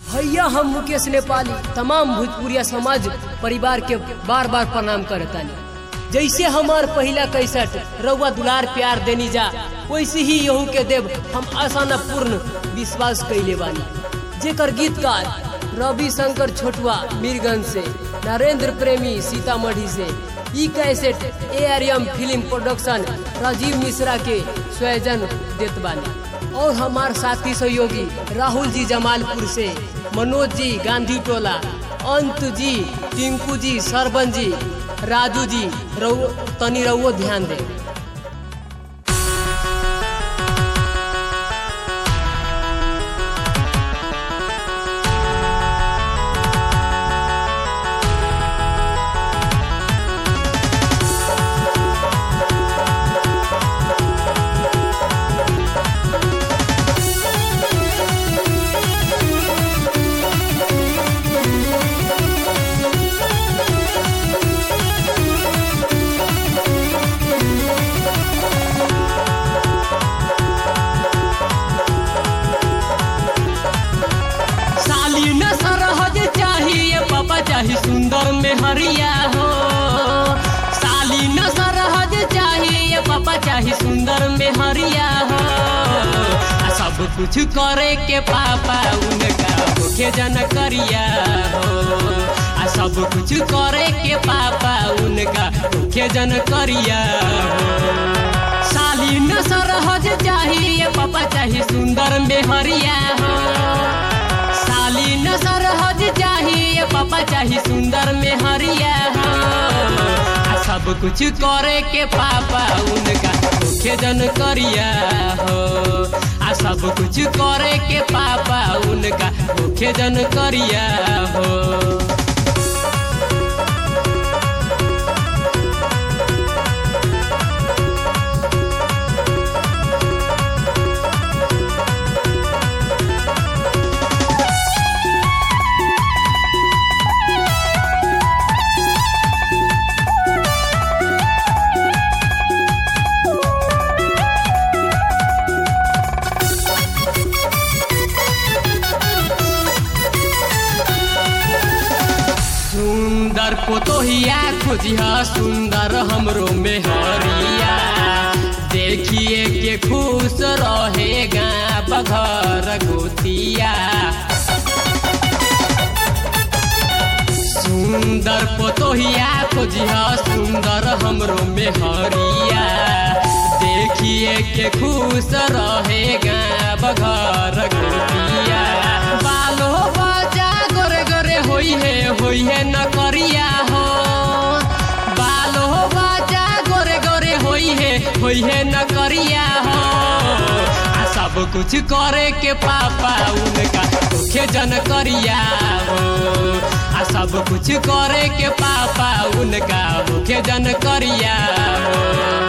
भैया हम मुकेश नेपाली तमाम भोजपुरिया समाज परिवार के बार बार प्रणाम करतानी जैसे हमार पहला कैसट रउआ दुलार प्यार देनी जा वैसे ही यहू के देव हम आसाना पूर्ण विश्वास कैले बानी जेकर गीतकार रवि शंकर छोटुआ मीरगंज से नरेंद्र प्रेमी सीतामढ़ी से ई cassette A R M film production Rajeev Mishra के स्वयजन देत बानी और हमार साथी सहयोगी राहुल जी जमालपुर से मनोज जी गांधी टोला अंत जी टिंकू जी सरबन जी राजू जी रउ तनी रउओ ध्यान दे साली न सरहज चाहिए पापा चाही सुंदर में हरिया हो साली न सरहज चाहिए पापा चाही सुंदर में हरिया हो आ सब कुछ करे के पापा उनका मुख्य जन करिया हो आ सब कुछ करे के पापा उनका मुख्य जन करिया हो साली न सरहज चाहिए पापा चाही सुंदर में हरिया हो साली न सरहज चाहिए पापा चाही सुंदर में हरिया हो आ सब कुछ करे के पापा उनका मुख्य जन करिया हो आ सब कुछ करे के पापा उनका मुख्य जन करिया हो सुंदर पोतोहिया खोजिया सुंदर हमरो मेहरिया देखिए के खुश रहेगा बघर गोतिया सुंदर पोतोहिया खोजिया सुंदर हमरो मेहरिया देखिए के खुश रहेगा बघर गोतिया बालो बजा गोरे गोरे होई है होई है न करिया हो बालो बजा गोरे गोरे होई है होई है न करिया हो आ सब कुछ करे के पापा उनका मुख्य जन करिया हो आ सब कुछ करे के पापा उनका मुख्य जन करिया हो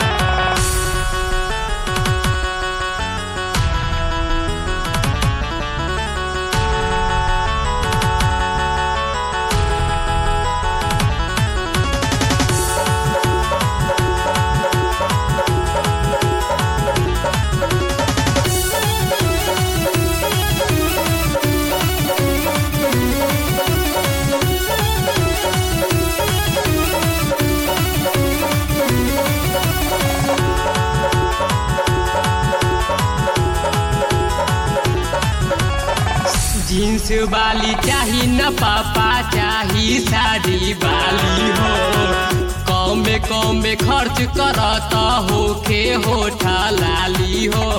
जींस वाली चाही न पापा चाही साड़ी वाली हो कम में कम में खर्च करत होके होठा लाली हो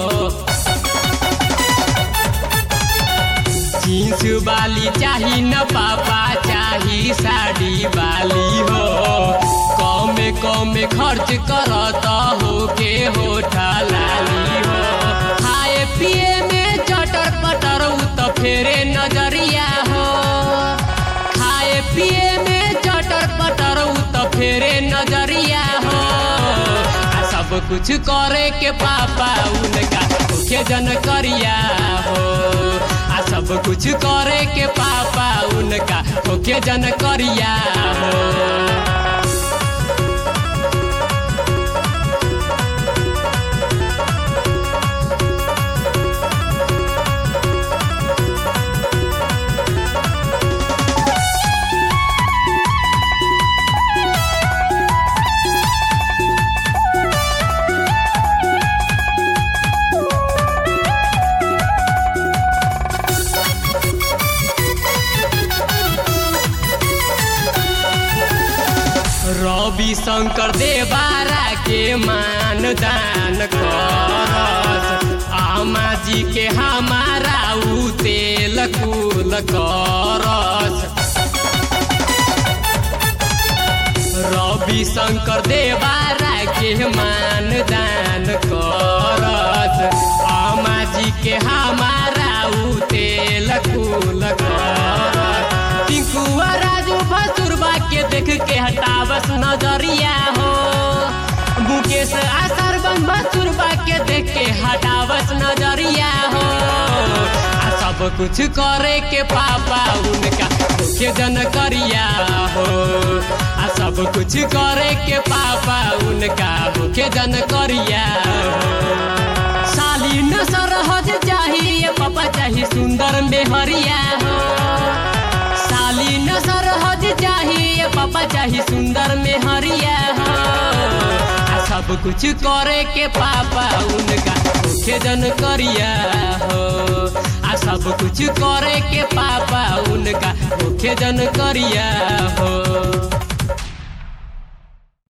जींस वाली चाही न पापा चाही साड़ी वाली हो कम में कम में खर्च करत होके होठा लाली हो खाए पिए में चटर पटर उ त फेरे नजरिया हो खाए पिए में चटर पटर उ त फेरे नजरिया हो आ सब कुछ करे के पापा उनका मुख्य जन करिया हो आ सब कुछ करे के पापा उनका मुख्य जन करिया हो रवि शंकर देवारा के मान दान करस आमा जी के हमारा उ तेल कुल करस रवि शंकर देवारा के मान दान करस आमा जी के हमारा उ तेल कुल करस टिंकुआ राजू भसुरबा के देख के हटावस नजरिया हो मुकेश आसर बम भसुरबा के देख के हटावस नजरिया हो आ सब कुछ करे के पापा उनका मुख्य जन करिया हो आ सब कुछ करे के पापा उनका मुख्य जन करिया हो साली न सरहज चाहिए पापा चाहिए सुंदर मेहरिया हो साली न सरहज चाहिए पापा चाहिए सुंदर मेहरिया हो आ सब कुछ करे के पापा उनका मुख्य जन करिया हो आ सब कुछ करे के पापा उनका मुख्य जन करिया हो